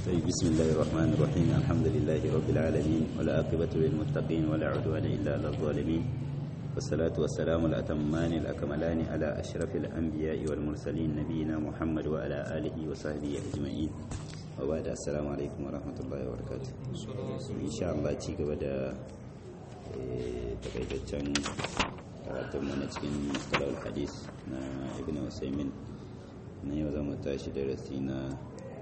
طيب بسم الله الرحمن الرحيم الحمد لله رب العالمين والعاقبة للمتقين ولا عدوان إلا على الظالمين والصلاة والسلام الأتمان الأكملان على أشرف الأنبياء والمرسلين نبينا محمد وعلى آله وصحبه أجمعين وبعد السلام عليكم ورحمة الله وبركاته إن شاء الله تيجي بدا takaitaccen karatun mana cikin mustalar hadis na ibn usaimin na yau zama tashi darasi na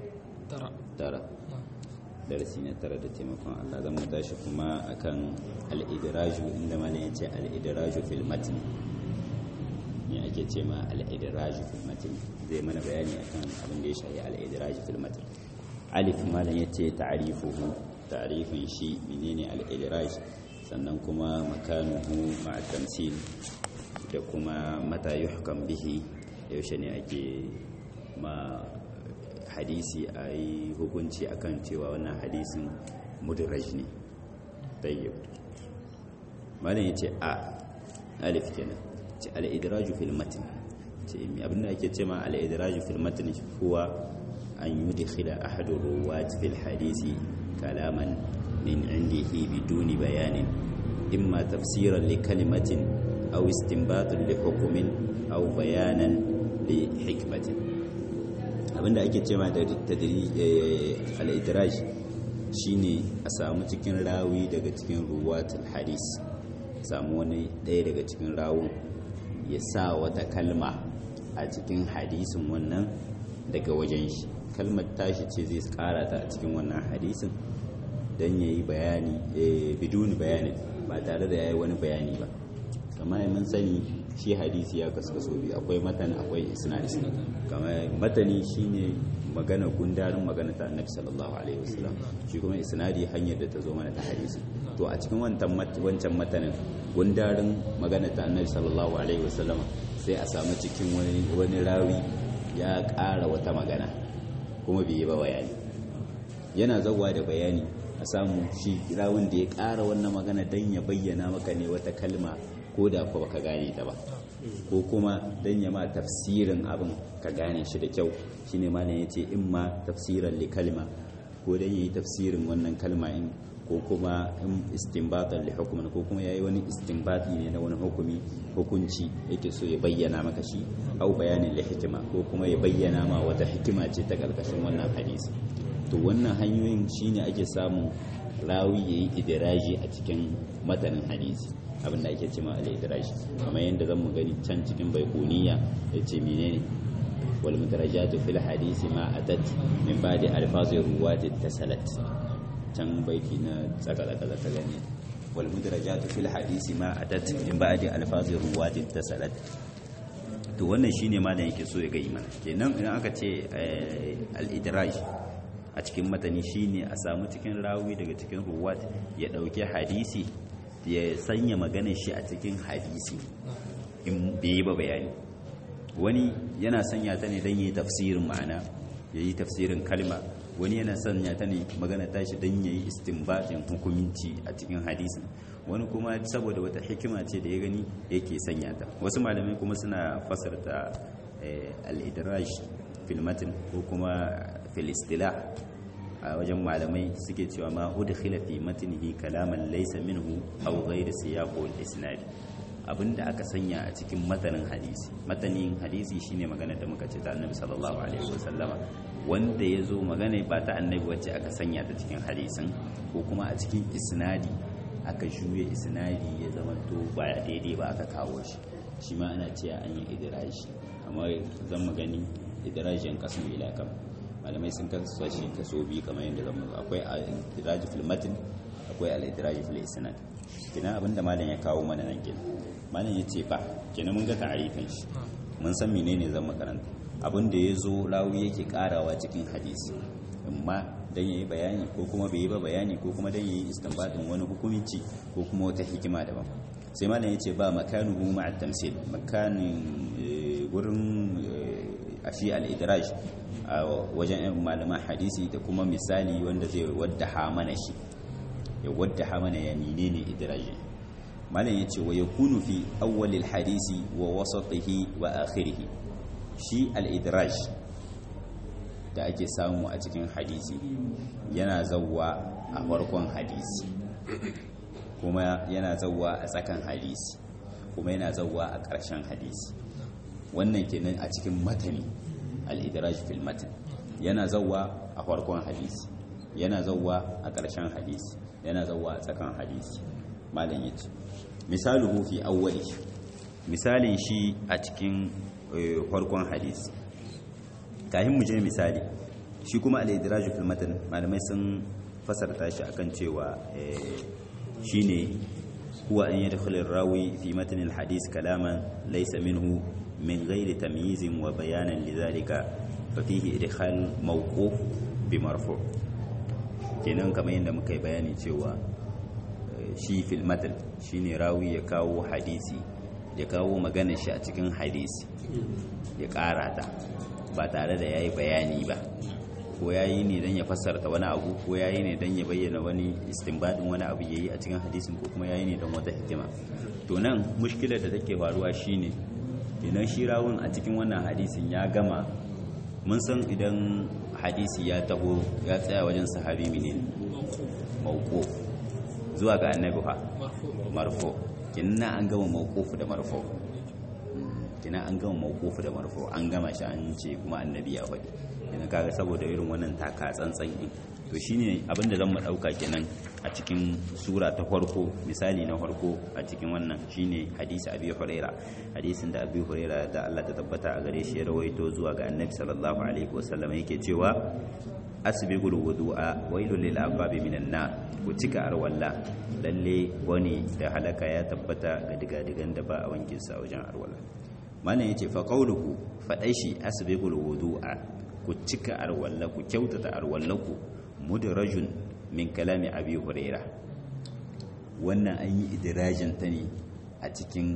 tara darasi na tara da taimakon Allah zama tashi kuma akan al'idiraju inda mana ya ce al'idiraju fil matni ne ake ce ma al'idiraju fil matni zai mana bayani akan abin da ya shahi al'idiraju fil matni alif malam ya ce ta'arifuhu ta'arifin shi menene al'idiraj sannan kuma makanuhu ma'a tamsil da kuma mata yuhkam bihi yaushe ne ake ma hadisi a yi hukunci akan cewa wannan hadisin mudraj ne tayyib malam ya ce a alif kenan ce al-idraju fil matn ce abinda ake ce ma al-idraju fil matn huwa an yudkhila ahadu ruwat fil hadisi kalaman من عنده بدون بيان إما تفسيرا لكلمة أو استنباط لحكم أو بيانا لحكمة abinda ake cewa da al'idiraj shine a samu cikin rawi daga cikin ruwatul hadis samu wani ɗaya daga cikin rawun ya sa wata kalma a cikin hadisin wannan daga wajen shi kalmar tashi ce zai kara ta a cikin wannan hadisin don ya yi bayani biduni bayani ba tare da ya yi wani bayani ba kamar mun sani shi hadisi ya kaskaso biyu akwai matan akwai isnadi kamar matani shine magana gundarin magana ta annabi sallallahu alaihi wasallam shi kuma isnadi hanyar da ta zo mana ta hadisi to a cikin wancan matanin gundarin magana ta annabi sallallahu alaihi wasallam sai a samu cikin wani rawi ya ƙara wata magana kuma bai yi ba bayani yana zauwa da bayani a samu shi rawun da ya ƙara wannan magana don ya bayyana maka ne wata kalma ko da kuwa baka gane ta ba ko kuma don ya ma tafsirin abin ka gane shi da kyau shine ma ya ce in ma tafsiran li kalma ko don ya yi tafsirin wannan kalma in ko kuma in istinbatan li hukumin ko kuma yayi wani istinbati ne na wani hukumi hukunci yake so ya bayyana maka shi au bayanin li hikima ko kuma ya bayyana ma wata hikima ce ta karkashin wannan hadisi to wannan hanyoyin shine ake samun rawi yayi idiraji a cikin matanin hadisi abinda ake cewa al-idraji kamar yadda zan mu gani can cikin baikuniya yace menene wal mudarajatu fil hadisi ma atat min ba'di alfazi ruwati tasalat can baiti na tsaka tsaka ta gani wal mudarajatu fil hadisi ma atat min ba'di alfazi ruwati tasalat to wannan shine ma da yake so ya ga imana kenan idan aka ce al-idraj a cikin matani shine a samu cikin rawi daga cikin ruwat ya dauke hadisi ya sanya maganar shi a cikin hadisi in bai ba bayani wani yana sanya ta ne don yi tafsirin ma'ana ya yi tafsirin kalma wani yana sanya ta ne magana tashi don ya yi istinbatin hukuminci a cikin hadisin wani kuma saboda wata hikima ce da ya gani yake sanya ta wasu malamai kuma suna fasarta al-idraj fil matn ko kuma fil istilah a wajen malamai suke cewa ma udkhila fi matnihi kalaman laysa minhu aw ghayr siyaq wal isnad abinda aka sanya a cikin matanin hadisi matanin hadisi shine magana da muka ce ta annabi sallallahu alaihi wasallama wanda ya zo magana ba ta annabi wacce aka sanya ta cikin hadisin ko kuma a cikin isnadi aka juye isnadi ya zama to ba daidai ba aka kawo shi shi ma ana cewa an yi idirashi amma zan mu gani idirashin kasan ila kam malamai sun kasa shi kaso biyu kamar yadda zan mu akwai al-idiraji fil matn akwai al-idiraji fil isnad kina abinda malam ya kawo mana nan kenan malam ya ce ba kenan mun ga ta'arifin shi mun san menene zan makaranta abin da ya zo rawi yake karawa cikin hadisi amma dan yayi bayani ko kuma bai yi ba bayani ko kuma dan yayi istinbadin wani hukunci ko kuma wata hikima daban sai malam ya ce ba makanuhu ma'a tamsil makanin gurin a shi al-idraj a wajen malaman hadisi da kuma misali wanda zai wadda mana shi ya wadda mana ya menene idraji malam yace wa yakunu fi awwalil hadisi wa wasatihi wa akhirih shi al-idraj da ake samu a cikin hadisi yana zawwa a farkon hadisi kuma yana zawwa a tsakan hadisi kuma yana zawwa a ƙarshen hadisi wannan kenan a cikin matani al-idraj fil matan yana zawwa a farkon hadisi yana zawwa a ƙarshen hadisi yana zawwa a tsakan hadisi malam yace misaluhu fi awwali misalin shi a cikin farkon hadisi kafin mu je misali shi kuma al-idraj fil matan malamai sun fasarta shi akan cewa shine huwa an yadkhul ar-rawi fi matan al-hadith kalaman laysa minhu min ghairi tamyiz wa bayanan lidhalika fa fihi idkhal mawquf bi marfu' kenan kamar yadda muka yi bayani cewa shi fil matan shine rawi ya kawo hadisi ya kawo magana shi a cikin hadisi ya ƙara ta ba tare da yayi bayani ba ko ya yi ne don ya fassarta wani abu ko ya yi ne don ya bayyana wani istinbadin wani abu ya yi a cikin hadisin ko kuma ya yi ne don wata hikima to nan mushkilar da take faruwa shine idan shi rawun a cikin wannan hadisin ya gama mun san idan hadisi ya taho ya tsaya wajen sahabi mene mauko zuwa ga annabi fa marfo kinna an gama mauquf da marfo kinna an gama mauquf da marfo an gama shi an ce kuma annabi ya faɗi idan kaga saboda irin wannan taka tsantsan din to shine abinda zan mu dauka kenan a cikin sura ta farko misali na farko a cikin wannan shine hadisi abi huraira hadisin da abi huraira da Allah ta tabbata a gare shi ya rawaito zuwa ga annabi sallallahu alaihi wasallam yake cewa asbiqul wudu'a wailul lil aqabi minan nar ku cika arwalla lalle wani da halaka ya tabbata ga digadigan da ba a wankin sa wajen arwalla malam yace fa qawluhu fadai shi asbiqul wudu'a ku cika arwalla ku kyautata arwallaku mudrajun min kalami abi huraira wannan an yi idirajin ta ne a cikin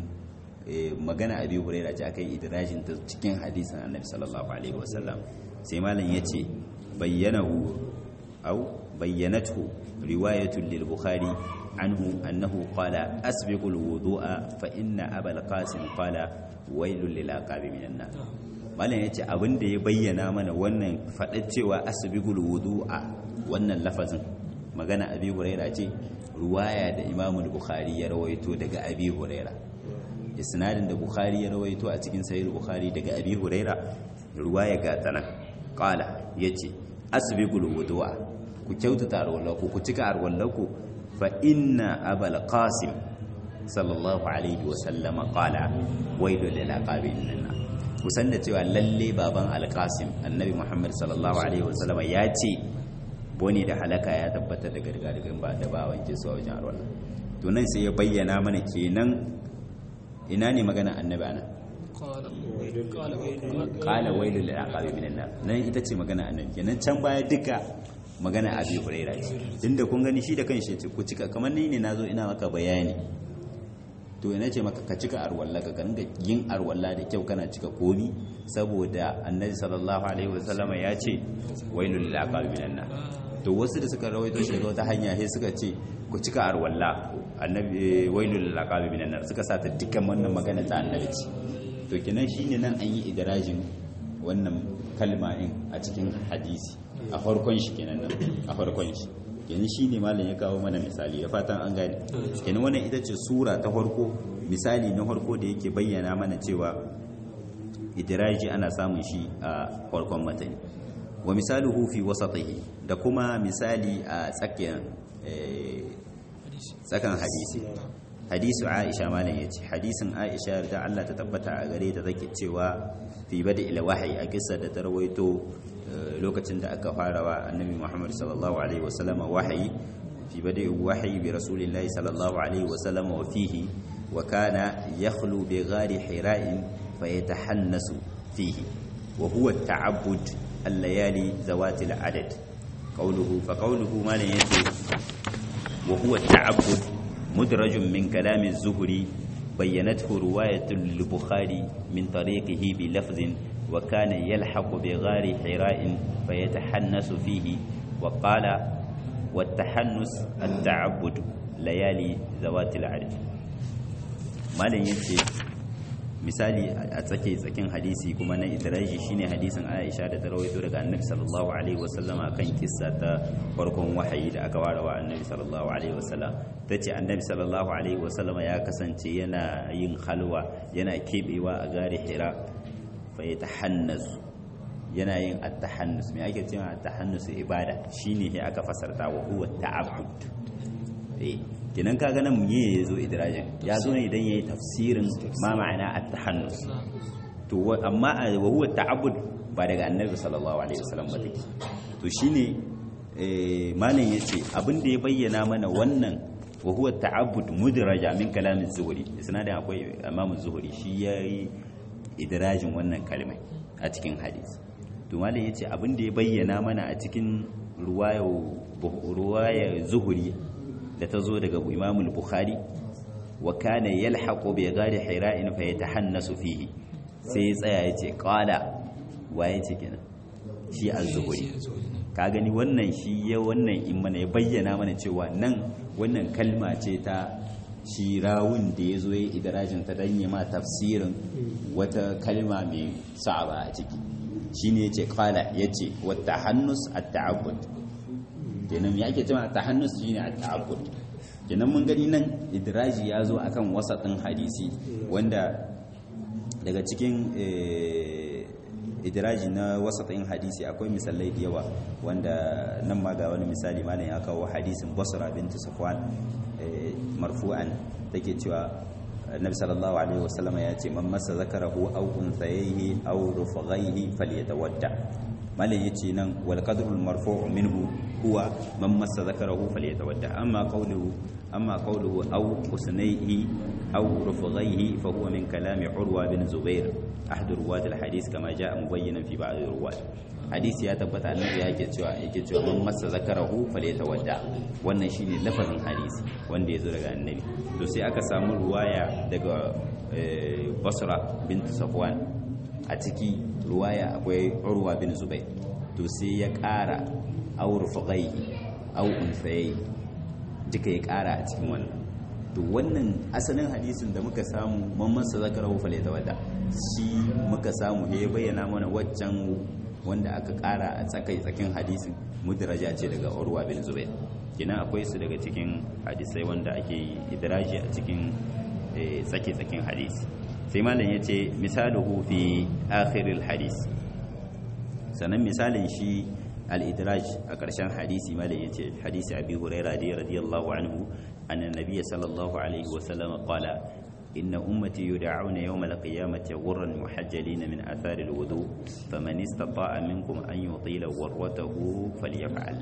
magana abi huraira ce aka yi idirajin ta cikin hadisin annabi sallallahu alaihi wasallam sai malam yace bayyanahu aw bayyanathu riwayatun lil bukhari anhu annahu qala asbiqul wudu'a fa inna abal qasim qala wailul lil aqabi minan nar malam ya ce abin da ya bayyana mana wannan faɗar cewa asibigul wudu'a wannan lafazin magana abi huraira ce ruwaya da imamu bukhari ya rawaito daga abi huraira isnadin da bukhari ya rawaito a cikin sahih bukhari daga abi huraira ruwaya ga tana qala yace asibigul wudu'a ku kyautata arwallaku ku cika arwallaku fa inna abal qasim sallallahu alaihi wa sallama qala wailul lil aqabin kusan da cewa lalle baban alkasim annabi muhammad sallallahu alaihi wasallam ya ce boni da halaka ya tabbatar da gargadigan ba da ba wanke su a wajen arwala to nan sai ya bayyana mana kenan ina ne magana annabi ana qala wailul lil aqabi minan nar nan ita ce magana annabi kenan can baya duka magana abi huraira ce tunda kun gani shi da kanshi ce ku cika kamar ni ne nazo ina maka bayani to ina ce maka ka cika arwalla ka ringa yin arwalla da kyau kana cika komi saboda annabi sallallahu alaihi wasallama ya ce wailul lil aqabi minan nar to wasu da suka rawaito shi daga wata hanya sai suka ce ku cika arwalla annabi wailul lil aqabi minan nar suka sa ta dukkan wannan magana ta annabi ce to kenan shine nan an yi idrajin wannan kalma din a cikin hadisi a farkon shi kenan nan a farkon shi kenan shine malam ya kawo mana misali da fatan an gane kenan wannan ita ce sura ta farko misali na farko da yake bayyana mana cewa idraji ana samun shi a farkon matani wa misaluhu fi wasatihi da kuma misali a tsakiyar tsakan hadisi hadisu aisha malam yace hadisin aisha da Allah ta tabbata a gare ta zake cewa fi bada ila wahayi a kissa da ta rawaito lokacin da aka fara wa annabi Muhammad sallallahu alaihi wasallam wahayi fi bada wahayi bi rasulillahi sallallahu alaihi wasallam wa fihi wa kana yakhlu bi ghari hira'in fayatahannasu fihi wa huwa at-ta'abbud al-layali zawati al-adad qawluhu fa qawluhu malan yace wa huwa at-ta'abbud mudrajun min kalam az-zuhri بينته رواية للبخاري من طريقه بلفظ وكان يلحق بغار حراء فيتحنس فيه وقال والتحنس التعبد ليالي ذوات العدد ما لن ينتي misali a tsake tsakin hadisi kuma na idraji shine hadisin Aisha da ta rawaito daga Annabi sallallahu alaihi wasallam akan kissa ta farkon wahayi da aka ware wa Annabi sallallahu alaihi wasallam tace Annabi sallallahu alaihi wasallam ya kasance yana yin halwa yana kebewa a gari Hira fa yatahannasu yana yin at-tahannus me ake cewa at-tahannus ibada shine sai aka fasarta wa huwa ta'abbud eh kinan kaga nan me yazo idrajin ya zo ne idan yayi tafsirin ma ma'ana at-tahannus to amma wa huwa ta'abbud ba daga annabi sallallahu alaihi wasallam ba take to shine eh malam yace abin da ya bayyana mana wannan wa huwa ta'abbud mudraja min kalamin zuhuri isnadin akwai imamu zuhuri shi yayi idrajin wannan kalmai a cikin hadisi to malam yace abin da ya bayyana mana a cikin ruwaya ruwaya zuhuri da ta zo daga imamul bukhari wa kana yalhaqu bi ghari hira'in fa yatahannasu fihi sai ya tsaya yace qala waye ce kenan shi az-zuhri ka gani wannan shi ya wannan in mana ya bayyana mana cewa nan wannan kalma ce ta shi rawun da ya zo ya idarajin ta dan ma tafsirin wata kalma mai sa'aba a ciki shine yace qala yace wa tahannus at-ta'abbud kenan ya ake cewa tahannus shine at-ta'abbud kenan mun gani nan idraji ya zo akan wasatin hadisi wanda daga cikin idraji na wasatin hadisi akwai misalai da yawa wanda nan ma ga wani misali malam ya kawo hadisin basra bintu safwan marfu'an take cewa annabi sallallahu alaihi wasallam ya ce man masa zakarahu aw unsayhi aw rufaghayhi falyatawadda malam yace nan wal qadrul marfu' minhu huwa man massa zakarahu falyatawadda amma qawluhu amma qawluhu aw husnayhi aw rufaghayhi fa huwa min kalami urwa bin zubair ahad ruwat al hadith kama jaa mubayyanan fi ba'd ruwat hadisi ya tabbata annabi yake cewa yake cewa man massa zakarahu falyatawadda wannan shine lafazin hadisi wanda yazo daga annabi to sai aka samu ruwaya daga basra bint safwan a ciki ruwaya akwai urwa bin zubair to sai ya ƙara aur fagai au unsayi duka ya ƙara a cikin wannan to wannan asalin hadisin da muka samu mamman sa zakarahu fal yatawadda shi muka samu ya bayyana mana waccan wanda aka ƙara a tsakai tsakin hadisin mudraja ce daga urwa bin zubair kina akwai su daga cikin hadisai wanda ake idraji a cikin tsake tsakin hadisi sai malam ya ce misaluhu fi akhiril hadis sannan misalin shi al-idraj a ƙarshen hadisi malam ya ce hadisi abi huraira da radiyallahu anhu anna nabiyya sallallahu alaihi wa sallam qala inna ummati yud'auna yawm al-qiyamati ghurran muhajjalin min athari al-wudu faman istata'a minkum an yutila ghurratahu falyaf'al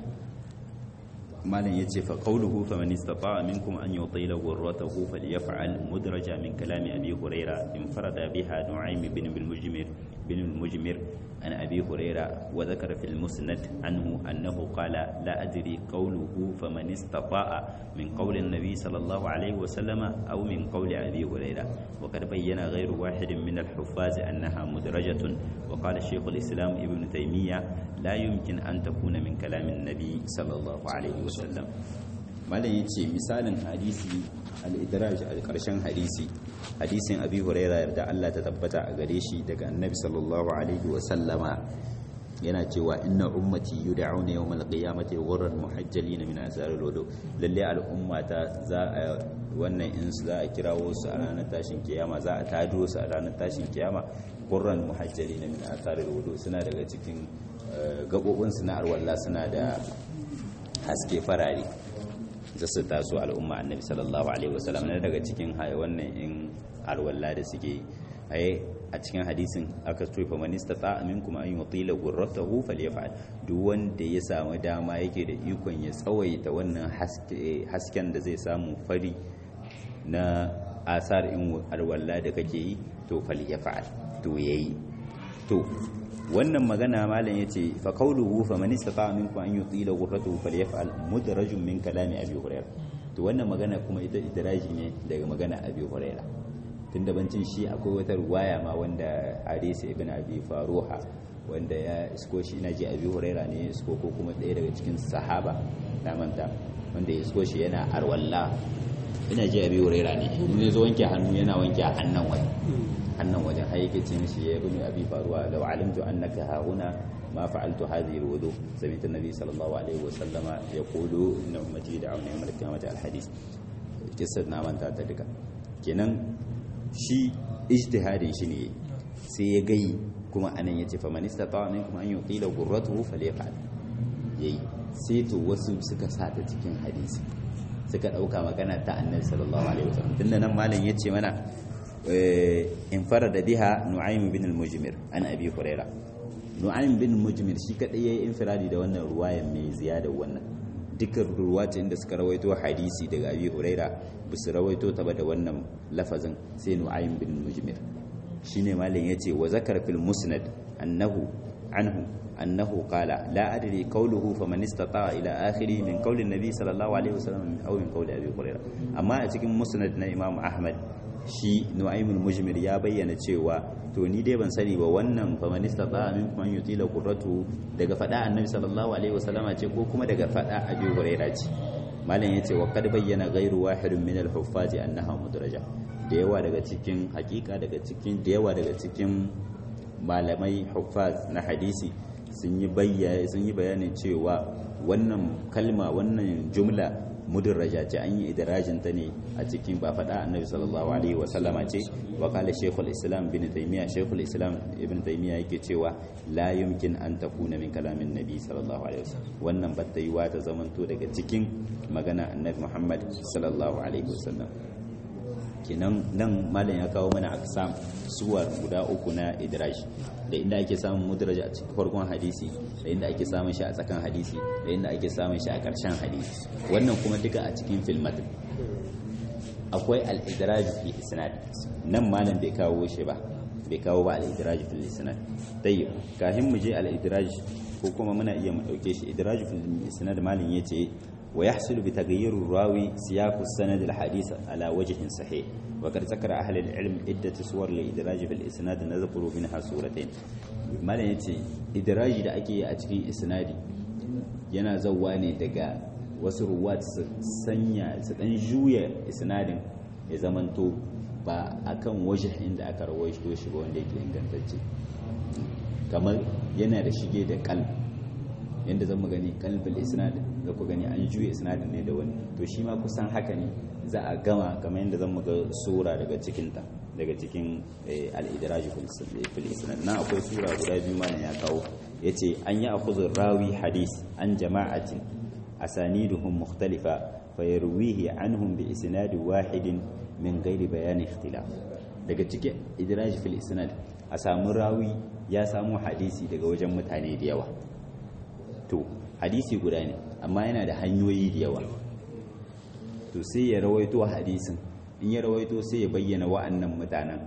malam ya ce fa qawluhu faman istata'a minkum an yutila ghurratahu falyaf'al mudraja min kalami abi huraira infarada biha nu'aym bin al-mujmir bin al-mujmir an abi huraira wa dhakara fil musnad anhu annahu qala la adri qawluhu faman istata'a min qawli an-nabi sallallahu alayhi wa sallama aw min qawli abi huraira wa qad bayyana ghayru wahidin min al-huffaz annaha mudrajatun wa qala shaykh al-islam ibn taymiyyah la yumkin an takuna min kalamin nabi sallallahu alaihi wasallam malam yace misalin hadisi al-idraj al-karshen hadisi hadisin abi huraira yarda Allah ta tabbata a gare shi daga annabi sallallahu alaihi wasallama yana cewa inna ummati yud'auna yawm al-qiyamati ghurran muhajjalin min azar al-wudu lalle al-ummata za a wannan in za a kirawo su a ranar tashin kiyama za a tado su a ranar tashin kiyama ghurran muhajjalin min azar al-wudu suna daga cikin gabobinsu na arwalla suna da haske farare za su taso al'umma annabi sallallahu alaihi wasallam na daga cikin wannan in arwalla da suke yi a cikin hadisin aka tufa manista ta minkum an yutila gurratahu falyaf'al duk wanda ya samu dama yake da ikon ya tsawaita wannan hasken da zai samu fari na asar in arwalla da kake yi to falyaf'al to yayi to wannan magana malam yace fa qawluhu fa man istata'a minkum an yutila ghurratahu falyaf'al mudrajun min kalami abi hurairah to wannan magana kuma ita idraji ne daga magana abi hurairah tunda bancin shi akwai wata ruwaya ma wanda hadisi ibn abi faruha wanda ya isko shi ina ji abi hurairah ne isko ko kuma ɗaya daga cikin sahaba na manta wanda ya isko shi yana arwalla ina ji abi huraira ne in ya zo wanke hannu yana wanke a hannun wajen hannun wajen har yake ce mishi ya ibnu abi faruwa law alimtu annaka hauna ما فعلت هذه الوضوء سمعت النبي صلى الله عليه وسلم يقول ان امتي يدعون يوم القيامه الحديث قصه na manta ta duka kenan shi ijtihadin shi ne sai ya gai kuma anan yace fa man istata minkum an yuqila ghurratuhu falyaf'al yayi sai to wasu suka sa ta cikin hadisi suka dauka magana ta annabi sallallahu alaihi wasallam tunda nan malam yace mana in farada biha nu'aym bin al-mujmir an abi hurairah nu'aym bin mujmir shi kadai yayi infiradi da wannan ruwayan mai ziyada wannan dukkan ruwacin da suka rawaito hadisi daga abi huraira ba su rawaito ta ba da wannan lafazin sai nu'aym bin mujmir shine malam yace wa zakar fil musnad annahu anhu annahu qala la adri qawluhu faman istata'a ila akhiri min qawli nabi sallallahu alaihi wasallam aw min qawli abi huraira amma a cikin musnad na imam ahmad shi nu'aymul mujmir ya bayyana cewa to ni dai ban sani ba wannan famanista ba min kuma yutila qurratu daga fada annabi sallallahu alaihi wasallama ce ko kuma daga fada abi huraira ce malam yace wa kad bayyana ghairu wahidin min al-huffazi annaha mudraja da yawa daga cikin hakika daga cikin da yawa daga cikin malamai huffaz na hadisi sun yi bayyana sun yi bayanin cewa wannan kalma wannan jumla mudarraja ce an yi idirajin ta ne a cikin ba faɗa annabi sallallahu alaihi wa sallama ce wa kala shaykhul islam bin taymiya shaykhul islam ibn taymiya yake cewa la yumkin an takuna min kalamin nabi sallallahu alaihi wasallam wannan ba ta yiwa ta zamanto daga cikin magana annabi muhammad sallallahu alaihi wasallam kenan nan malam ya kawo mana aksam suwar guda uku na idraj da inda ake samun mudraja a cikin farkon hadisi da inda ake samun shi a tsakan hadisi da inda ake samun shi a ƙarshen hadisi wannan kuma duka a cikin filmatin akwai al-idraj fi isnad nan malam bai kawo shi ba bai kawo ba al-idraj fi isnad tayyib kafin mu je al-idraj ko kuma muna iya mu dauke shi idraj fi isnad malam yace ويحصل بتغيير الراوي سياق السند الحديث على وجه صحيح وقد ذكر أهل العلم عدة صور لإدراج في الإسناد نذكر منها صورتين ما yace idraji da ake yi a cikin isnadi yana zauwa ne daga wasu ruwat su sanya su dan juya isnadin ya zamanto ba akan waje inda aka rawaito shi ba wanda yake ingantacce kamar yana da shige da kalb yadda zan gani kalbal isnad da ku gani an juya isnadin ne da wani to shi ma kusan haka ne za a gama kamar yadda zan ga sura daga cikin ta daga cikin al-idraj fil isnad na akwai sura guda biyu ma ya kawo yace an yi akhudhu rawi hadis an jama'atin asaniduhum mukhtalifa fayarwihi anhum bi isnad wahidin min ghairi bayani ikhtilaf daga cikin idraj fil isnad a samu rawi ya samu hadisi daga wajen mutane da yawa to hadisi guda ne amma yana da hanyoyi da yawa to sai ya rawaito hadisin in ya rawaito sai ya bayyana wa'annan mutanen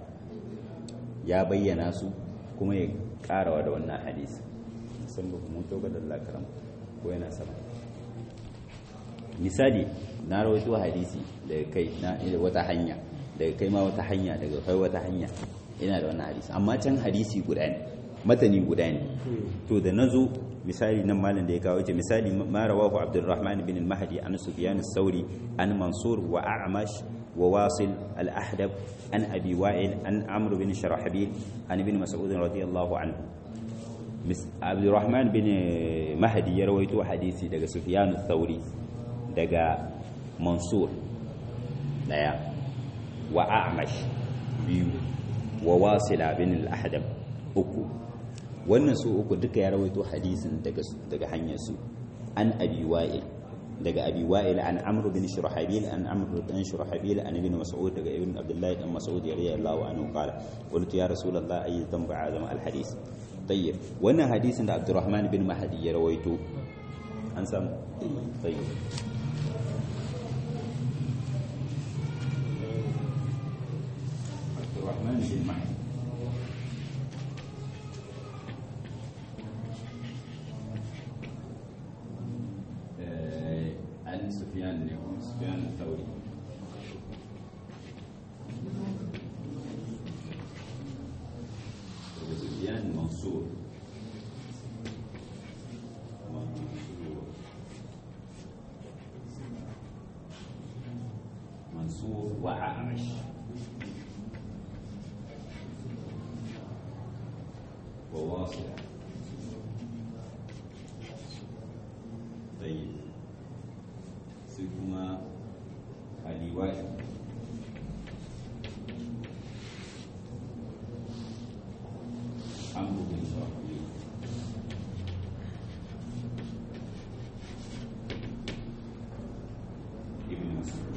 ya bayyana su kuma ya karawa da wannan hadisi san ba mun toga da Allah karam ko yana sama misali na rawaito hadisi daga kai na wata hanya daga kai ma wata hanya daga kai wata hanya ina da wannan hadisi amma can hadisi guda ne matani guda ne to da nazo misali nan malam da ya kawo ce misali ma rawahu abdurrahman bin al-mahdi an sufyan as-sauri an mansur wa a'mash wa wasil al-ahdab an abi wa'il an amr bin sharahbil an ibn mas'ud radiyallahu anhu abdurrahman bin mahdi ya rawaito hadisi daga sufyan as-sauri daga mansur daya wa a'mash biyu wa wasila bin al-ahdab uku wannan su uku duka ya rawaito hadisin daga daga hanyar su an abi wa'il daga abi wa'il an amr bin shurahbil an amr bin shurahbil an ibn mas'ud daga ibn abdullah ibn mas'ud radiyallahu anhu qala qultu ya rasulullah ay tanba'a zama al hadis tayyib wannan hadisin da abdurrahman bin mahdi ya rawaito an samu tayyib abdurrahman bin mahdi عن سفيان سفيان الثوري سفيان منصور منصور wa a'mash wa wasila tayyib sai kuma aliwai amru bin sahih ibn mas'ud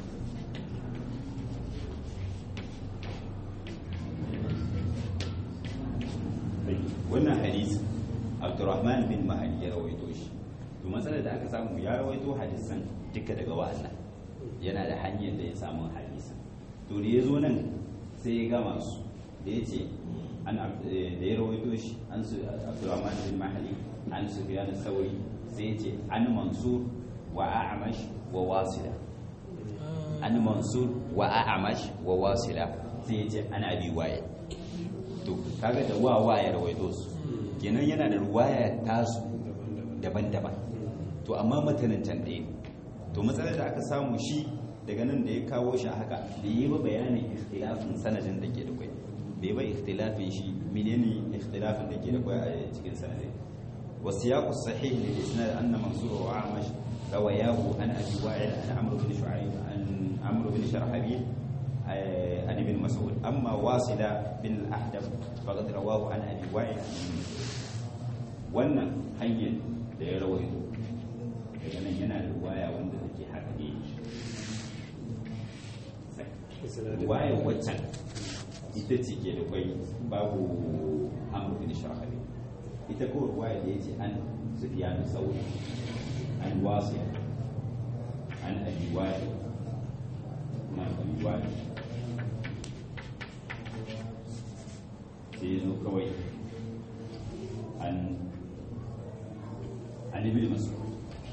wannan hadisi abdurrahman bin mahali ya rawaito shi to matsalar da aka samu ya rawaito hadisan duka daga wa'annan yana da hanyar da ya samu hadisan to da ya zo nan sai ya gama su da ya ce an da ya rawaito shi an su abdurrahman bin mahali an su biya sauri sai ya ce an mansur wa a'amash wa wasila an mansur wa a'amash wa wasila sai ya ce an abi waye to kaga da wa wa ya rawaito su kenan yana da ruwaya tasu daban-daban to amma matanin can ɗaya to matsalar da aka samu shi daga nan da ya kawo shi a haka da yi ba bayanin ikhtilafin sanadin da ke da kwai bai ba ikhtilafin shi menene ikhtilafin da ke da kwai a cikin sanadin wasu ya kusa sahih da isnad anna mansur wa amash rawayahu an abi wa'il an amr bin shu'aib an amr bin sharhabil عن ابن مسعود أما واصلة بن الأحدب فقد رواه عن أبي وائل wannan hanyar da ya rawaito daga nan yana da waya wanda take haɗe waya waccan ita ce ke da kwai babu amur bin shahari ita kawai waya da ya ce an sufiya da sauri an wasu an abi waya na abi waya sai ya zo kawai an an ibn mas'ud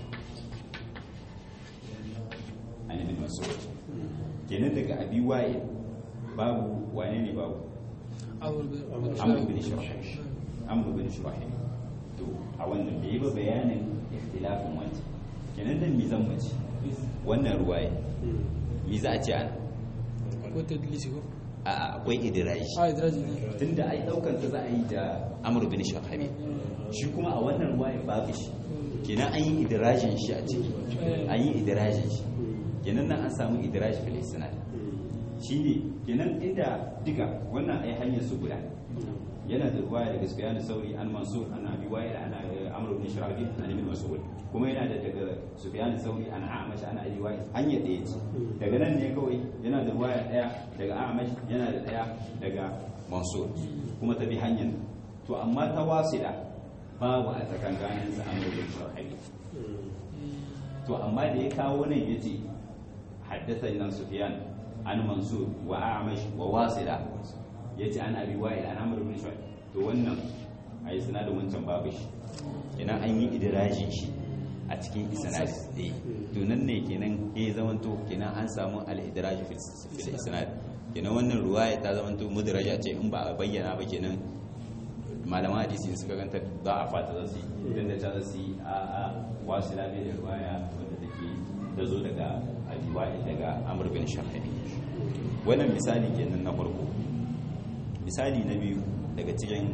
an ibn mas'ud kenan daga abi waye babu wane ne babu amr bin shurahih amr bin shurahih to a wannan bai ba bayanin ikhtilafin wancan kenan dan mi zan mace wannan ruwaye mi za a ce ana ko tadlisi ko a akwai idiraji a idraji ne tunda ai daukar ta za a yi da amr bin shurahih shi kuma a wannan ruwaye babu shi kenan an yi idirajin shi a ciki an yi idirajin shi kenan nan an samu idiraj fil isnad shine kenan inda duka wannan ai hanyar su guda yana da ruwaya daga Sufyan Sauri an Mansur an Abi Wa'il an Amr ibn Shirabi an Ibn Mas'ud kuma yana da daga Sufyan Sauri an Amash an Abi Wa'il hanya ɗaya ce daga nan ne kawai yana da ruwaya ɗaya daga Amash yana da ɗaya daga Mansur kuma ta bi hanyar to amma ta wasila babu a tsakankanin sa Amr ibn Shirabi to amma da ya kawo nan yace حدثنا سفيان عن منصور وأعمش وواصلة yace an abi wa'il an amr ibn shu'aib to wannan ai sanadin wancan babu shi kenan an yi idrajin shi a cikin isnad eh to nan ne kenan eh zamanto kenan an samu al idraj fil isnad kenan wannan ruwaya ta zamanto mudraja ce in ba a bayyana ba kenan malaman hadisi suka ganta za a fata za su yi idan da ta za su yi a a wasila ne da ruwaya wanda take da zo daga abi wa'il daga amr bin shu'aib wannan misali kenan na farko misali na biyu daga cikin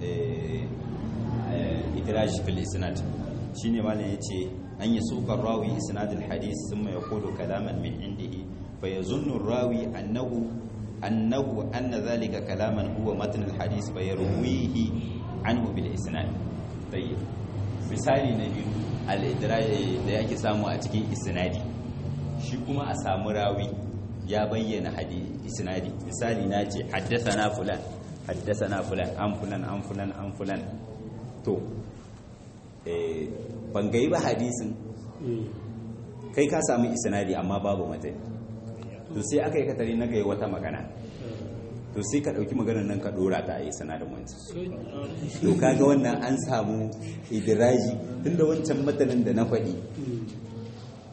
idraj fil isnad shine malam yace an yi sukar rawi isnad al hadith thumma yaqulu kalaman min indihi fa yazunnu rawi annahu annahu anna dhalika kalaman huwa matn al hadith fa yarwihi anhu bil isnad tayyib misali na biyu al idraj da yake samu a cikin isnadi shi kuma a samu rawi ya bayyana hadisi isnadi misali na ce haddathana fulan haddathana fulan an fulan an fulan an fulan to eh ban gai ba hadisin kai ka samu isnadi amma babu matani to sai aka yi katare na gai wata magana to sai ka dauki maganar nan ka dora ta a isnadin wancan to kaga wannan an samu idiraji tunda wancan matanin da na faɗi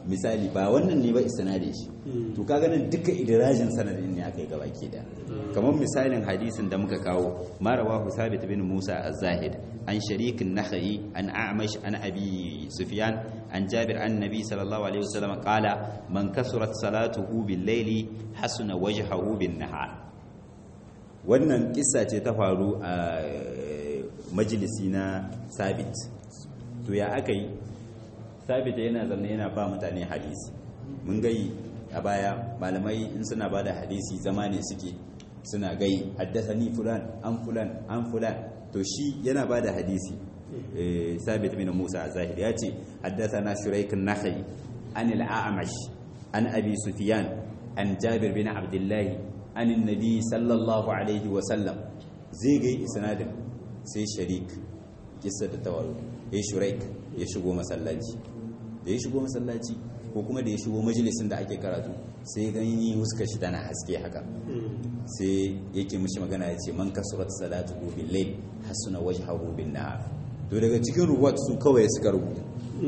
misali ba wannan ne ba isnadin shi to kaga nan duka idrajin sanadin ne aka yi gaba ke da kamar misalin hadisin da muka kawo ma rawahu sabit bin musa az-zahid an sharik an-nakhai an a'mash an abi sufyan an jabir an nabi sallallahu alaihi wasallam qala man kasurat salatuhu bil layli hasuna wajhahu bin nahar wannan kissa ce ta faru a majalisi na sabit to ya aka yi sabit yana zanne yana ba mutane hadisi mun gai a baya malamai in suna ba da hadisi zama ne suke suna gai haddasa ni fulan an fulan an fulan to shi yana ba da hadisi sabit bin musa a zahiri ya ce haddasa na shuraikin nakhai an al'amash an abi sufiyan an jabir bin abdullahi an nabi sallallahu alaihi wasallam zai gai isnadin sai sharik kissa da tawaru ya shuraik ya shigo masallaci da ya shigo masallaci ko kuma da ya shigo majalisin da ake karatu sai gani huskar shi tana haske haka sai yake mishi magana ya ce man kasurat salatu bil layl hasuna wajhahu bin nahar to daga cikin ruwat su kawai suka rubuta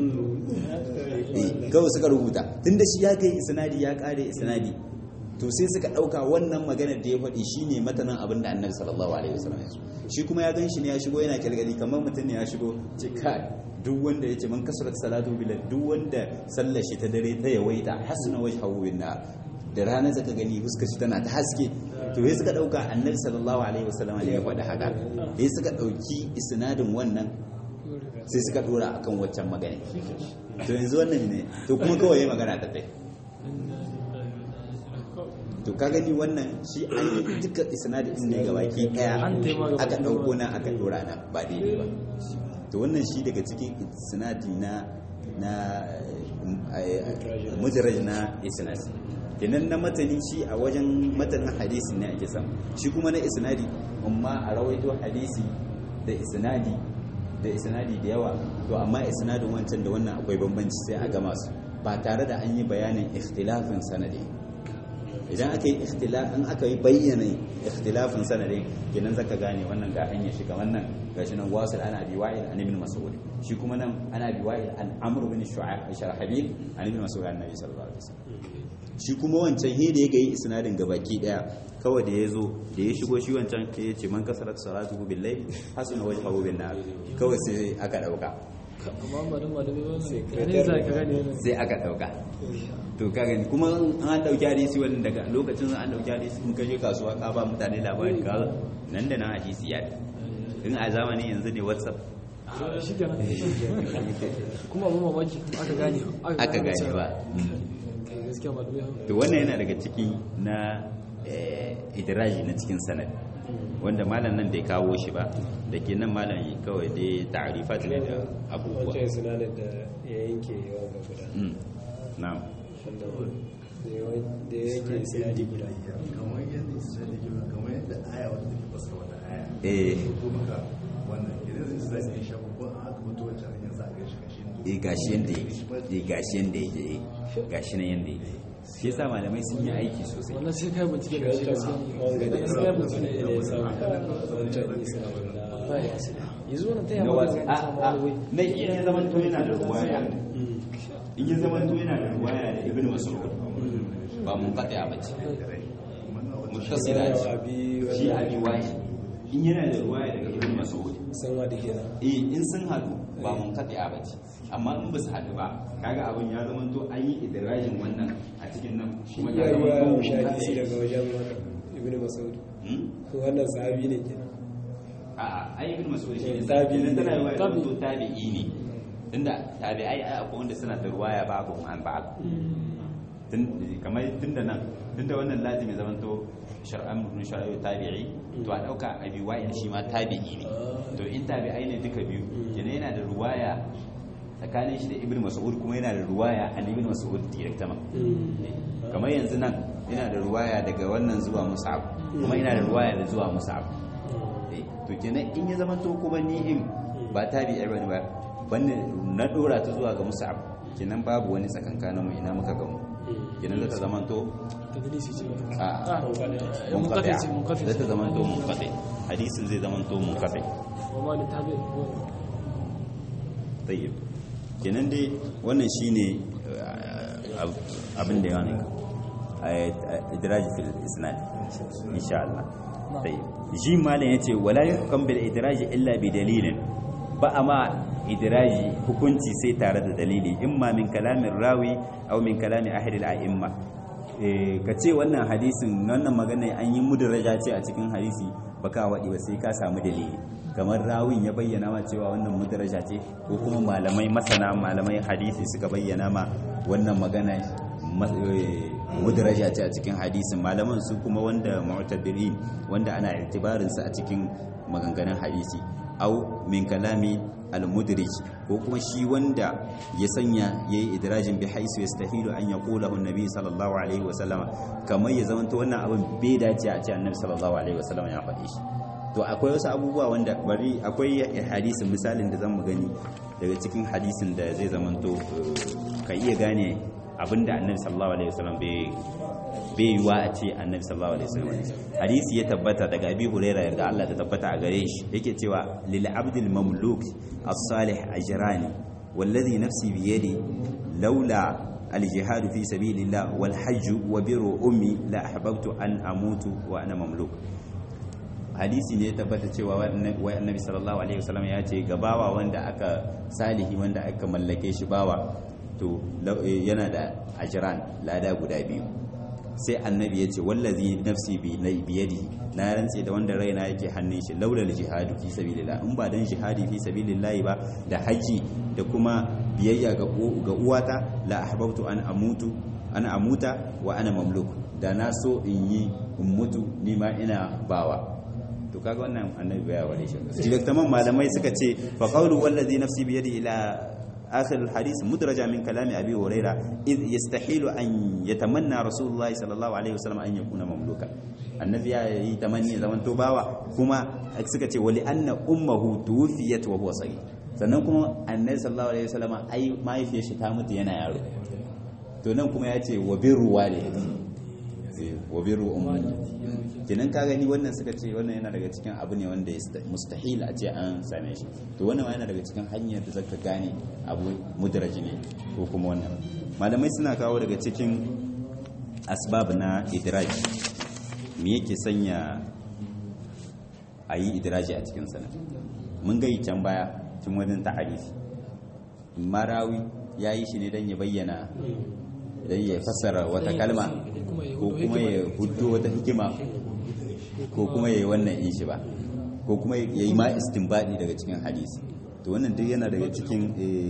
kawai suka rubuta tunda shi ya kai isnadi ya kare isnadi to sai suka dauka wannan maganar da ya faɗi shine matanan abin da annabi sallallahu alaihi wasallam ya shi kuma ya gan shi ne ya shigo yana kirgali kamar mutum ne ya shigo ce kai duk wanda ya ce man kasurat salatu bilal duk wanda sallar shi ta dare ta yawaita hasuna wajhahu bin nar da rana zaka gani huskar shi tana ta haske to sai suka dauka annabi sallallahu alaihi wasallam ne ya faɗi haka sai suka dauki isnadin wannan sai suka dora akan waccan magana to yanzu wannan ne to kuma kawai ya magana ta tai to ka gani wannan shi an yi duka isnadin ne gabaki daya aka dauko na aka dora na ba daidai ba to wannan shi daga cikin isnadi na na mujarraj na isnad kenan na matani shi a wajen matanin hadisi ne ake samu shi kuma na isnadi amma a rawaito hadisi da isnadi da isnadi da yawa to amma isnadin wancan da wannan akwai bambanci sai a gama su ba tare da an yi bayanin ikhtilafin sanadi idan aka yi in aka yi bayyana ikhtilafin sanadin kenan zaka gane wannan ga hanyar shi kamar nan gashi nan wasil ana bi wa'il an ibn mas'ud shi kuma nan ana bi wa'il an amr bin shu'aib sharhabil an ibn mas'ud an nabi sallallahu alaihi wasallam shi kuma wancan he da ya ga isnadin gabaki daya kawai da ya zo da ya shigo shi wancan ya ce man kasarat salatu billahi hasuna wajhahu bin nar kawai sai aka dauka amma ba da malami ba ne ne za ka gane wannan sai aka dauka to ka gani kuma an dauki hadisi wannan daga lokacin an dauki hadisi in kaje kasuwa ka ba mutane labari ka nan da nan hadisi ya in a zamanin yanzu ne whatsapp shi kenan kuma abun mamaki aka gane aka gane ba kai gaskiya malamai to wannan yana daga ciki na idiraji na cikin sanad wanda malam nan da ya kawo shi ba da ke nan malam yi kawai dai ta'arifat ne da abubuwa wancan sinadar da ya yanke yawan ga guda Mm, na'am wanda da ya- da ya yanke sinadi guda kamar yadda isra'ila ke kamar yadda aya wata take fasara wata aya eh ko maka wannan idan zai zai sai shafa ko an aka mutu wancan hanyar sa ga shi kashi eh gashi yanda yake eh gashi yanda yake eh gashi nan yanda yake shi yasa malamai sun yi aiki sosai wannan sai kai bincike da shi gaskiya wanga da ne isa gaskiya da bincike ya samu wancan isa ba ya yanzu wannan ta na yamma wasu da a samu a wani na in ya zama to yana da ruwaya in ya zama to yana da ruwaya da ibnu mas'ud ba mun kada ya bace mutasila ce shi abi wani in yana da ruwaya daga ibnu mas'ud sanwa da kenan eh in sun hadu ba mun kada ya bace amma in ba su hadu ba kaga abin ya zama to an yi idrajin wannan a cikin nan kuma ya ya yi zama wa to shafi daga wajen ibn mas'ud Hmm? wannan sahabi ne kenan a'a ai ibn mas'ud shi ne Tabi'i tabi'i ne. tana yi wa Tabi'i. to tabi'i ne tunda tabi'ai ai akwai wanda suna da ruwaya babu an ba tun kamar tunda nan tunda wannan lazimi zaman to shar'an ibn shar'i tabi'i to a dauka abi wa'il shi ma tabi'i ne to in tabi'ai ne duka biyu kenan yana da ruwaya tsakanin shi da ibn mas'ud kuma yana da ruwaya an ibn mas'ud directama kamar yanzu nan ina da ruwaya daga wannan zuwa mus'ab kuma ina da ruwaya da zuwa mus'ab Eh, to kenan in ya zama to kuma ni in ba tabi'i bane ba banne na dora ta zuwa ga mus'ab kenan babu wani tsakankanin mu ina muka gamu kenan zata zama to tadlisi ce a ah munqati munqati ce munqati ce zata zama to munqati hadisin zai zama to munqati wa ma li tabi tayyib kenan dai wannan shine eh, abin da yawan idraji fil isnad insha Allah sai ji malam yace wala yuhkam bil idraji illa bi dalilin ba ama idraji hukunci sai tare da dalili imma min kalamin rawi aw min kalami ahli al a'imma ka ce wannan hadisin wannan magana an yi mudraja ce a cikin hadisi baka waɗi ba sai ka samu dalili kamar rawin ya bayyana ma cewa wannan mudraja ce ko kuma malamai masana malamai hadisi suka bayyana ma wannan magana mudraja ce a cikin hadisin malaman su kuma wanda mu'tabirin wanda ana itibarin sa a cikin maganganun hadisi au min kalami al-mudrij ko kuma shi wanda ya sanya yayi idrajin bi haisu yastahilu an yaqulahu an-nabi sallallahu alaihi wasallam kamar ya zamanta wannan abin bai dace a ce annabi sallallahu alaihi wasallam ya faɗi shi to akwai wasu abubuwa wanda bari akwai hadisin misalin da zamu gani daga cikin hadisin da zai zamanto ka iya gane abinda annabi sallallahu alaihi wasallam bai bai yiwa a ce annabi sallallahu alaihi wasallam hadisi ya tabbata daga abi huraira yarda Allah ta tabbata a gare shi yake cewa lil abdil mamluk as-salih ajrani wallazi nafsi bi yadi laula al-jihad fi sabilillah wal hajj wa biru ummi la ahbabtu an amutu wa ana mamluk hadisi ne ya tabbata cewa wai annabi sallallahu alaihi wasallam ya ce gabawa wanda aka salihi wanda aka mallake shi bawa to yana da ajran lada guda biyu sai annabi ya ce wallazi nafsi bi biyadi na rantse da wanda raina yake hannun shi laulal jihadu fi sabilillah in ba dan jihadi fi sabilillah ba da haji da kuma biyayya ga ga uwata la ahbabtu an amutu ana amuta wa ana mamluk da na so in yi in mutu ni ma ina bawa to kaga wannan annabi baya wale shi direktaman malamai suka ce fa qawlu wallazi nafsi bi yadi ila آخر الحديث مدرجة من كلام أبي هريرة إذ يستحيل أن يتمنى رسول الله صلى الله عليه وسلم أن يكون مملوكا النبي يتمنى زمن توباوا كما أكسكتي ولأن أمه توفيت وهو صغير sannan kuma annabi sallallahu alaihi wasallam ai mahaifiyar shi ta mutu yana yaro to nan kuma ya ce wa birru walidati wa birru ummi kenan ka gani wannan suka ce wannan yana daga cikin abu ne wanda mustahil a ce an same shi to wannan yana daga cikin hanyar da zaka gane abu mudraji ne ko kuma wannan malamai suna kawo daga cikin asbab na idraj me yake sanya a yi idraji a cikin sana mun gai can baya cikin wajen ta'arifi marawi ya yi shi ne don ya bayyana don ya fassara wata kalma ko kuma ya hudu wata hikima ko kuma ya yi wannan in shi ba ko kuma ya yi ma istinbadi daga cikin hadisi to wannan duk yana daga cikin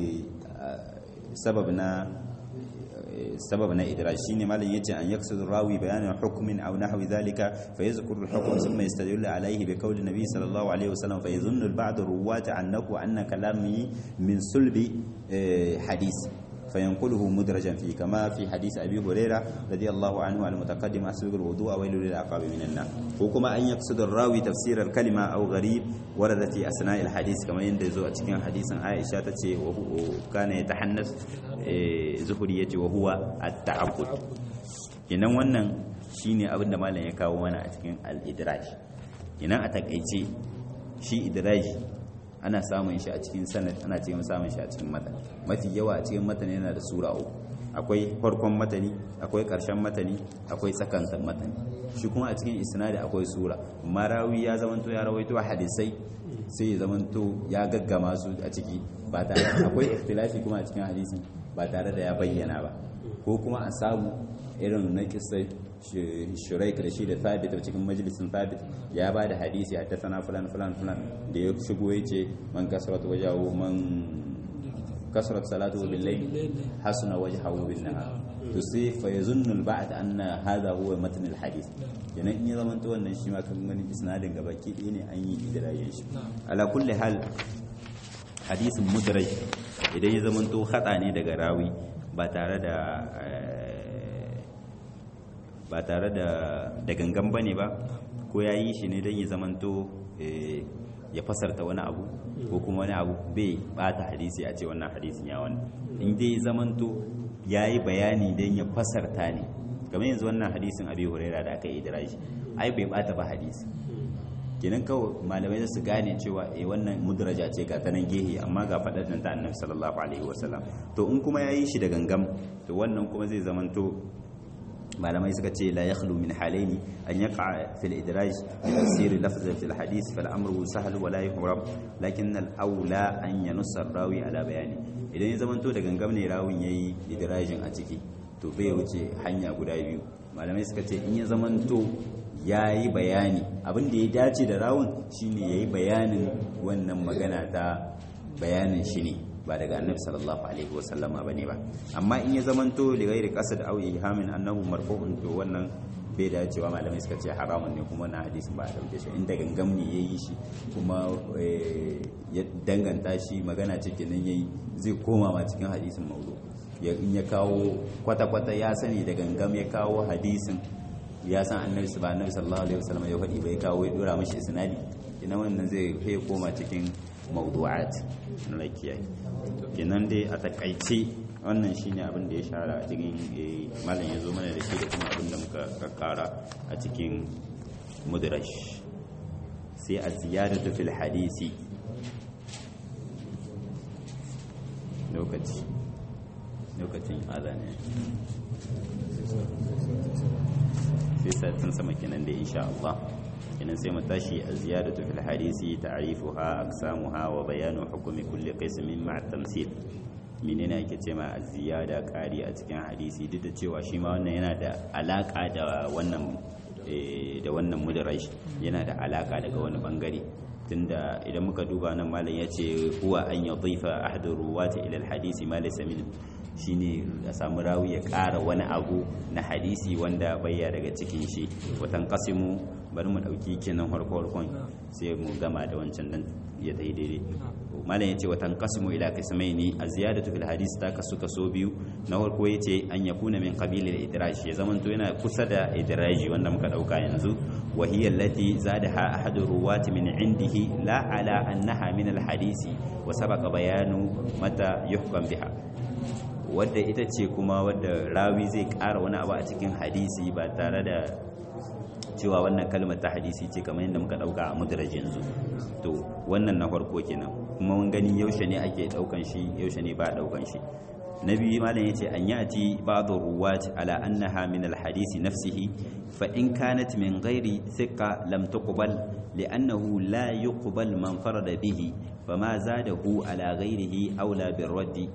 sabab na sabab na idraj shine malam yace an yaksud rawi bayanin hukmin aw nahwi dhalika fa yadhkuru al-hukm thumma yastadillu alayhi bi qawli nabi sallallahu alayhi wasallam fa yadhunnu al-ba'd ruwat annahu anna kalami min sulbi hadith فينقله مدرجا فيه كما في حديث أبي هريرة رضي الله عنه على المتقدم أسبق الوضوء ويل للعقاب من النار وكما أن يقصد الراوي تفسير الكلمة أو غريب وردت في أثناء الحديث كما يندزو أتكين حديثا عائشة تتي وكان يتحنث زهرية وهو التعبد kenan wannan shine abin da malam ya kawo mana a cikin al-idraj kenan a takaice shi idraji ana samun shi a cikin sanad ana cikin samun shi a cikin matan mafi yawa a cikin matan yana da sura uku akwai farkon matani akwai karshen matani akwai tsakankan matani shi kuma a cikin isnadi akwai sura marawi ya zamanto ya rawaito hadisai sai ya zamanto ya gaggama su a ciki ba tare akwai ikhtilafi kuma a cikin hadisi ba tare da ya bayyana ba ko kuma a samu irin na kisai shuraik da shi da thabit a cikin majalisin thabit ya ba da hadisi hatta sana fulan fulan fulan da ya shigo ya ce man kasrat wajahu man kasrat salatu bil layl hasuna wajhahu bin nahar to sai fa yazunnu al ba'd anna hadha huwa matn al hadith yana in ya zamanta wannan shi ma kan gani isnadin gaba ki ne an yi idrayin shi ala kulli hal hadisin mudraj idan ya zamanto hada ne daga rawi ba tare da ba tare da da gangan bane ba ko ya yi shi ne don ya zamanto ya fasarta wani abu ko kuma wani abu bai bata hadisi a ce wannan hadisin ya wani in dai zamanto ya yi bayani don ya fasarta ne kamar yanzu wannan hadisin abi huraira da aka yi idirashi ai bai bata ba hadisi kenan kawai malamai za su gane cewa eh wannan mudraja ce ga ta nan gehe amma ga faɗar ta annabi sallallahu alaihi wasallam to in kuma yayi shi da gangam to wannan kuma zai zamanto malamai suka ce la yakhlu min halaini an yaqa fil idraj bi tafsir lafz fil hadith fal amru sahl wa la yuhram lakin al aula an yanussa rawi ala bayani idan ya zamanto da gangam ne rawin yayi idrajin a ciki to bai wuce hanya guda biyu malamai suka ce in ya zamanto ya yi bayani abin da ya dace da rawun shine ya yi bayanin wannan magana ta bayanin shi ne ba daga annabi sallallahu alaihi wasallama ba ne ba amma in ya zamanto da gairi kasa da auyi hamin annabu marfu'un to wannan bai dacewa malamai suka ce haramun ne kuma na hadisin ba a dauke shi inda gangam ne ya yi shi kuma ya danganta shi magana cikin nan ya yi zai koma ma cikin hadisin maudu in ya kawo kwata-kwata ya sani da gangam ya kawo hadisin ya san annabi su ba annabi sallallahu alaihi wasallam ya faɗi bai kawo ya dora mashi isnadi ina wannan zai kai koma cikin mawdu'at na lakiyayi kenan dai a takaice wannan shine abin da ya shara a cikin malam ya zo mana da shi da kuma abin da muka kakkara a cikin mudrash sai a ziyadatu fil hadisi lokaci lokacin azane sai satin sama kenan da insha Allah kenan sai mu tashi a ziyadatu fil hadisi ta'rifuha aqsamuha wa bayanu hukmi kulli qismin ma'a tamsil menene ake ce ma ziyada kari a cikin hadisi duk da cewa shi ma wannan yana da alaka da wannan da wannan mudrash yana da alaka daga wani bangare tunda idan muka duba nan malam ya ce huwa an yadhifa ahadu ruwati ila alhadisi ma laysa min shine a samu rawi ya ƙara wani abu na hadisi wanda bayya daga cikin shi watan kasimu bari mu ɗauki kenan farko farkon sai mu gama da wancan dan ya tayi daidai malam yace watan kasimu ila qismaini a ziyadatu fil hadis ta kasu kaso biyu na farko yace an yakuna min qabil al idraj ya zamanto yana kusa da idraji wanda muka dauka yanzu wa hiya allati zadaha ahadu ruwati min indihi la ala annaha min al hadisi wa sabaqa bayanu mata yuhkam biha wadda ita ce kuma wadda rawi zai ƙara wani abu a cikin hadisi ba tare da cewa wannan kalmar ta hadisi ce kamar yadda muka ɗauka a mudraj yanzu to wannan na farko kenan kuma mun gani yaushe ne ake ɗaukan shi yaushe ne ba ɗaukan shi na biyu malam yace an yati ba'dhu ruwat ala annaha min alhadisi nafsihi fa in kanat min ghairi thiqa lam tuqbal li'annahu la yuqbal man farada bihi fama zadahu ala ghairihi aula birraddi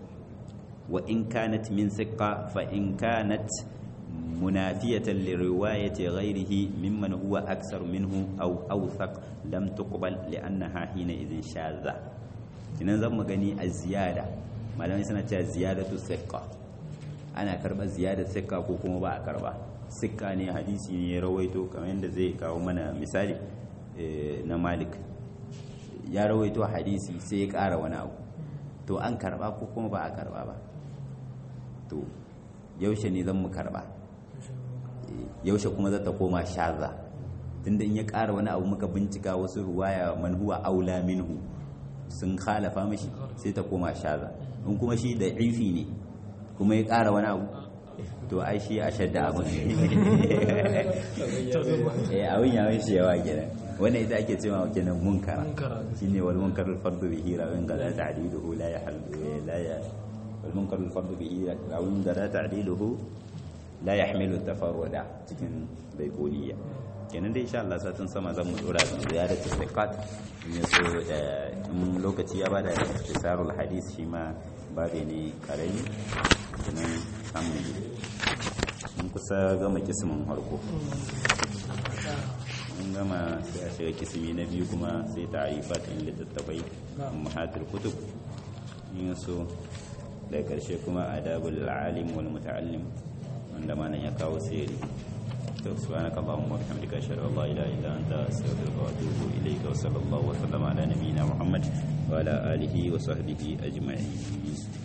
وإن كانت من ثقة فإن كانت منافية لرواية غيره ممن هو أكثر منه أو أوثق لم تقبل لأنها حينئذ شاذة إن زم غني الزيادة ما لم يسنى زيادة الثقة أنا كربا زيادة ثقة كوكما با كربا ثقة ne hadisi ne ya rawaito kamar yadda zai kawo mana misali na Malik ya rawaito hadisi sai ya ƙara wani abu to an karba ko kuma ba a karba ba to yaushe ne zan mu karba yaushe kuma zata koma shaza tunda in ya ƙara wani abu muka bincika wasu ruwaya man huwa aula minhu sun khalafa mashi sai ta koma shaza in kuma shi da ifi ne kuma ya ƙara wani abu to ai shi a shadda abin eh abin ya mishi yawa kenan wannan ita ake cewa kenan munkara shine wal munkarul fardu bihi rawin gada ta'diluhu la yahal la ya wal munkarul fardu bihi rawin gada ta'diluhu la yahmilu tafarruda cikin baikoliya kenan dai insha Allah satin sama zan mu dora da ziyaratu thiqat in so da in lokaci ya bada isarul hadis shi ma babe ne karami kenan samu mun kusa gama kismin harko mun gama sai a shiga kismi na biyu kuma sai ta'arifat in littattafai mahatul kutub in so daga karshe kuma adabul alim wal muta'allim wanda ma nan ya kawo sirri to subhanaka allahumma wa bihamdika ashhadu an la ilaha illa anta astaghfiruka wa atubu ilayka wa sallallahu wa sallama ala nabiyyina muhammad wa ala alihi wa sahbihi ajma'in